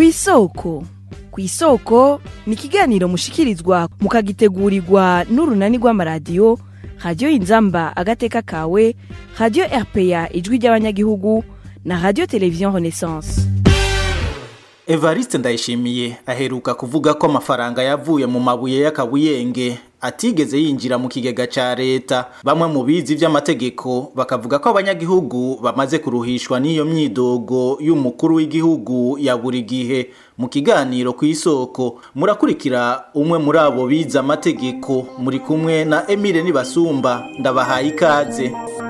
kw'isoko kw'isoko ni ikiganiro mushikirizwa mukagitegurirwa n'urunani rw'amaradiyo radiyo inzamba agateka kawe radiyo rpa ijwi ry'abanyagihugu na radiyo televiziyo renaissance evariste ndayishimiye aheruka kuvuga ko amafaranga yavuye mu mabuye y'akabuyenge atigeze yinjira mu kigega ca leta bamwe mu bizi vy'amategeko bakavuga ko abanyagihugu bamaze kuruhishwa n'iyo myidogo y'umukuru w'igihugu ya buri gihe mu kiganiro ku isoko murakurikira umwe muri abo bize amategeko muri kumwe na Emile Nibasumba ndabahaye ikaze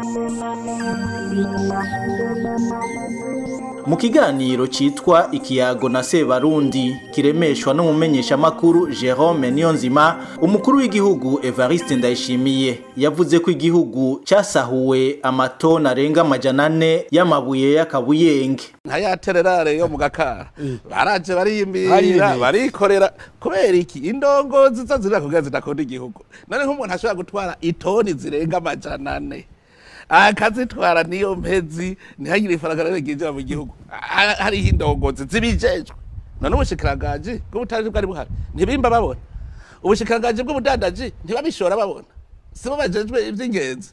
mu kiganiro citwa ikiyago na sebarundi kiremeshwa n'umumenyesha makuru Jerome Niyonzima umukuru w'igihugu Evariste Ndayishimiye yavuze ko igihugu casahuwe amatoni arenga amajana ane y'amabuye y'akabuyenge nka ya tererare yo mu gakara baraje bariyimbira barikorera kubera iki indongozi zo zirira kugira zidakunda igihugu none nk'umuntu ashobora gutwara itoni zirenga amajana ane akazitwara niyo mpezi ntihagire ifaranga rero ryinjira mu gihugu hariho indongozi zibijejwe none ubushikiranganje bw'ubutaji bwari buhari ntibimba babona ubushikiranganje bw'ubudandaji ntibabishora babona sibo bajejwe ivy'ingenzi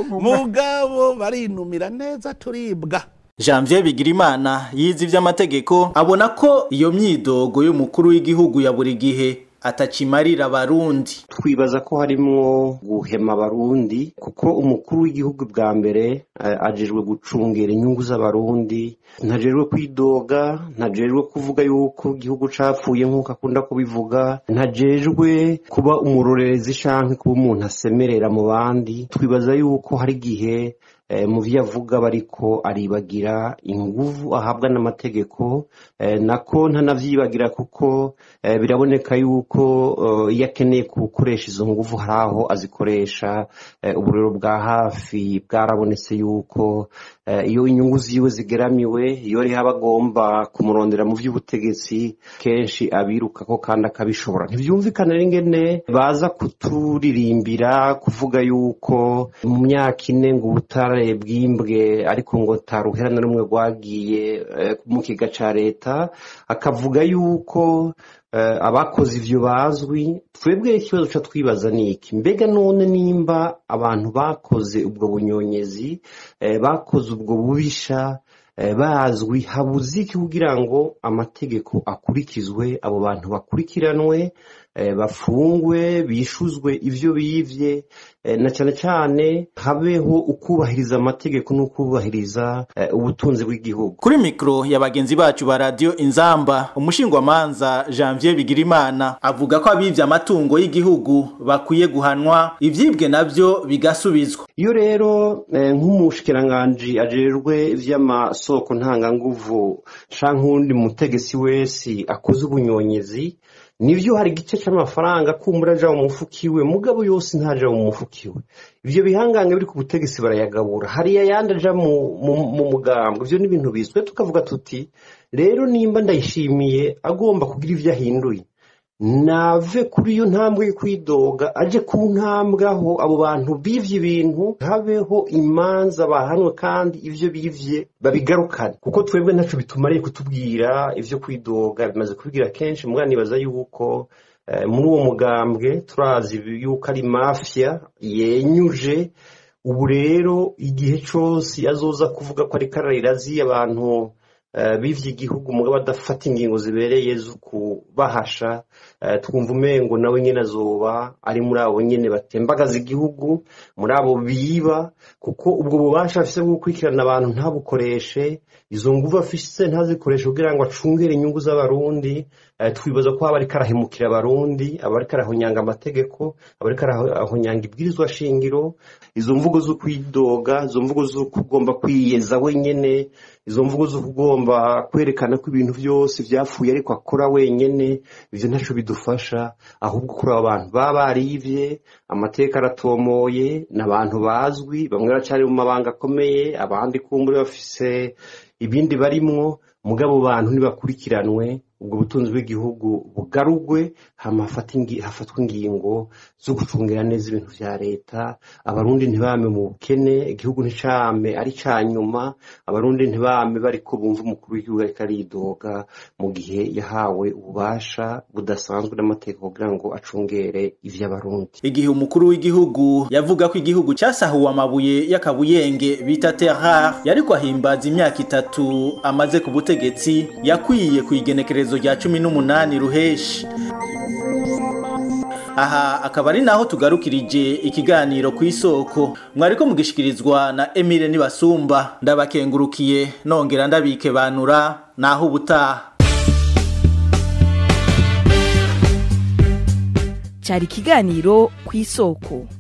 mugabo barinumira neza turibwa Janvier Bigirimana yize ivy'amategeko abona ko iyo myidogo y'umukuru w'igihugu ya buri gihe atacimarira abarundi twibaza ko harimwo guhema abarundi kuko umukuru w'igihugu bwa mbere ajejwe gucungera inyungu z'abarundi ntajejwe kwidoga ntajejwe kuvuga yuko igihugu capfuye nk'uko akunda kubivuga ntajejwe kuba umurorerezi canke kuba umuntu asemerera mu bandi twibaza yuko hari igihe mu vyo avuga bariko aribagira inguvu ahabwa n'amategeko nako ntanavyibagira kuko biraboneka yuko iyo akeneye gukoresha izo nguvu hari aho azikoresha uburero bwa hafi bwarabonetse yuko iyo inyungu ziwe zigeramiwe iyo riho abagomba kumurondera mu vy'ubutegetsi kenshi abirukako kandi akabishobora ntivyumvikana n'ingene baza kuturirimbira kuvuga yuko mu myaka ine ngo ubutare bwimbwe ariko ngo taruhera na rumwe rwagiye mu kiga ca leta akavuga yuko abakoze ivyo bazwi twebwe ikibazo ca twibaza ni iki mbega none nimba abantu bakoze ubwo bunyonyezi bakoze ubwo bubisha bazwi habuze iki kugira ngo amategeko akurikizwe abo bantu bakurikiranwe bafungwe bishuzwe ivyo bivye na cyane cyane habeho ukubahiriza amategeko n'ukubahiriza ubutunzi bw'igihugu kuri mikro ya bagenzi bacu ba radio inzamba umushingwamanza Janvier Bigirimana avuga ko abivye amatungo y'igihugu bakwiye guhanwa ivyibwe navyo bigasubizwa iyo rero nk'umushikiranganji ajejwe ivy'amasoko ntanganguvu canke uwundi mutegetsi wese akoze ubunyonyezi nivyo hari igice c'amafaranga kumbura aja mu mufuko iwe mugabo yose ntaja mu mufuko iwe ivyo bihangange biri ku butegetsi barayagabura hariya yandi aja mu mugambwe ivyo ni ibintu bizwe tukavuga tuti rero nimba ndayishimiye agomba kugira ivyo ahinduye nave kuri iyo ntambwe yo kwidoga aje ku ntambwe aho abo bantu bivye ibintu habeho imanza bahanwe kandi ivyo bivye babigarukane kuko twebwe ntaco bitumariye kutubwira ivyo kwidoga bimaze kubwira kenshi mugana nibaza yuko muri uwo mugambwe turazi yuko ari mafia yenyuje ubu rero igihe cose azoza kuvuga ko ariko ararirazi abantu bivye igihugu mugabo adafata ingingo zibereye zo kubahasha twumva umengo nawe nyene azoba ari muri abo nyene batembagaza igihugu muri abo biba kuko ubwo bubasha afise bwo gukurikirana abantu ntabukoreshe izo nguvu afise ntazikoreshe kugira ngo acungere inyungu z'abarundi twibaza ko aba ariko arahemukira abarundi aba ariko arahonyanga amategeko aba ariko arahonyanga ibwirizwa shingiro izo mvugo zo kwidoga izo mvugo zo kugomba kwiyeza wenyene izo mvugo zo kugomba kwerekana ko ibintu byose vyapfuye ariko akora wenyene ivyo ntaco bidufasha ahubwo kuri abo bantu baba barivye amateka aratomoye n'abantu bazwi bamwe baracari mu mabanga akomeye abandi kumbure bafise ibindi barimwo mugabo bantu ntibakurikiranwe ubwo butunzi bw'igihugu bugarugwe hama hafatwa ingingo zo gucungira neza ibintu vya leta abarundi ntibame mu bukene igihugu nticame ari ca nyuma abarundi ntibame bariko bumva umukuru w'igihugu ariko aridoga mu gihe yahawe ububasha budasanzwe n'amategeko kugira ngo acungere ivy'abarundi igihe umukuru w'igihugu yavuga ko igihugu casahuwe amabuye y'akabuyenge bita terrar yariko ahimbaza imyaka itatu amaze ku butegetsi yakwiye ku igenekerezo rya cumi n'umunani ruheshi aha akaba ari naho tugarukirije ikiganiro ku isoko mwariko mugishikirizwa na Emile Nibasumba ndabakengurukiye nongera ndabike banura naho ubutaha cyari ikiganiro ku isoko